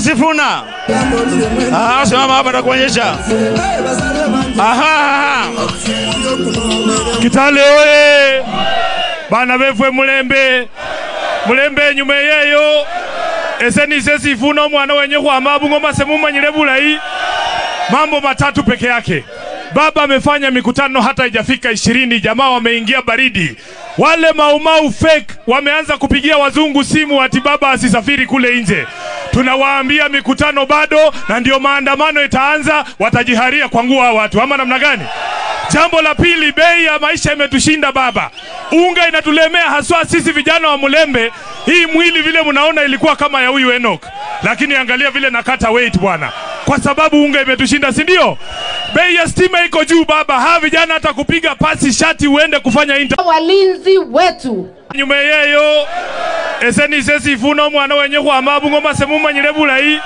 Sifuna. Aha, simama hapa takuonyesha. Aha, aha. Kitale oye! Bana befwe mulembe mulembe enyuma eyeyo ese nise sifuna omwana wenye khwama bungoma semumanyile bulayi mambo matatu peke yake baba amefanya mikutano hata haijafika ishirini jamaa wameingia baridi wale maumau fake wameanza kupigia wazungu simu ati baba asisafiri kule nje tunawaambia mikutano bado na ndio maandamano itaanza watajiharia kwa nguo hao watu ama namna gani Jambo la pili, bei ya maisha imetushinda baba, unga inatulemea haswa sisi vijana wa Mulembe. Hii mwili vile mnaona ilikuwa kama ya huyu Enoch, lakini angalia vile nakata weight bwana, kwa sababu unga imetushinda, si ndio? Bei ya stima iko juu baba, hawa vijana hata kupiga pasi shati uende kufanya interview walinzi wetu nyuma yeyo ese nise sifuna omwana wenye khwama bungoma semumanyile bulayi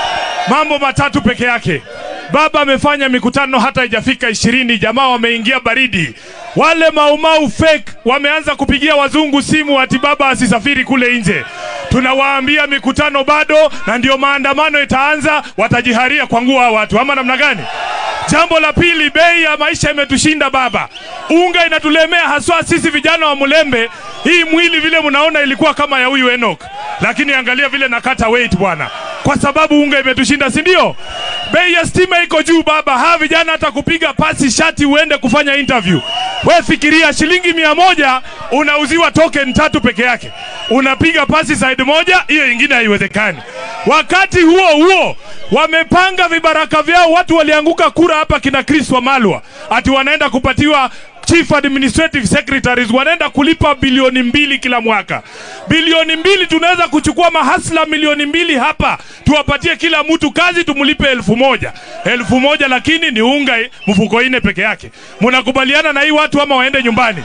mambo matatu peke yake baba amefanya mikutano hata haijafika ishirini jamaa wameingia baridi wale maumau fake wameanza kupigia wazungu simu ati baba asisafiri kule nje tunawaambia mikutano bado na ndio maandamano itaanza watajiharia kwa nguo hao watu ama namna gani Jambo la pili, bei ya maisha imetushinda baba, unga inatulemea haswa sisi vijana wa Mulembe. Hii mwili vile mnaona ilikuwa kama ya huyu Enoch, lakini angalia vile nakata weight bwana, kwa sababu unga imetushinda, si ndio? Bei ya stima iko juu baba, hawa vijana hata kupiga pasi shati uende kufanya interview. We fikiria, shilingi mia moja unauziwa token tatu peke yake, unapiga pasi side moja, hiyo ingine haiwezekani. Wakati huo huo wamepanga vibaraka vyao, watu walianguka kura hapa, kina Chris Wamalwa ati wanaenda kupatiwa chief administrative secretaries wanaenda kulipa bilioni mbili kila mwaka. Bilioni mbili tunaweza kuchukua mahasla milioni mbili hapa, tuwapatie kila mtu kazi, tumlipe elfu moja elfu moja lakini ni unga mfuko ine peke yake. Mnakubaliana na hii watu ama waende nyumbani?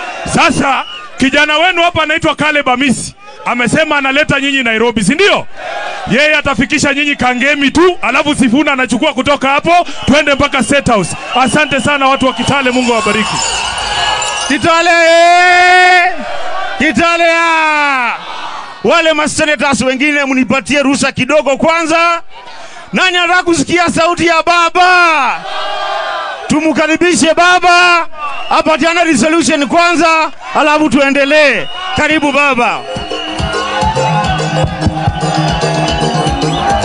Sasa kijana wenu hapa anaitwa Caleb Amisi amesema analeta nyinyi Nairobi, si ndio? Yeye atafikisha nyinyi Kangemi tu, alafu Sifuna anachukua kutoka hapo, twende mpaka State House. Asante sana watu wa Kitale, Mungu awabariki. Kitale! Kitale! Wale masenators wengine mnipatie ruhusa kidogo kwanza. Nani anataka kusikia sauti ya baba? Tumkaribishe baba apatiane resolution kwanza, alafu tuendelee. Karibu baba.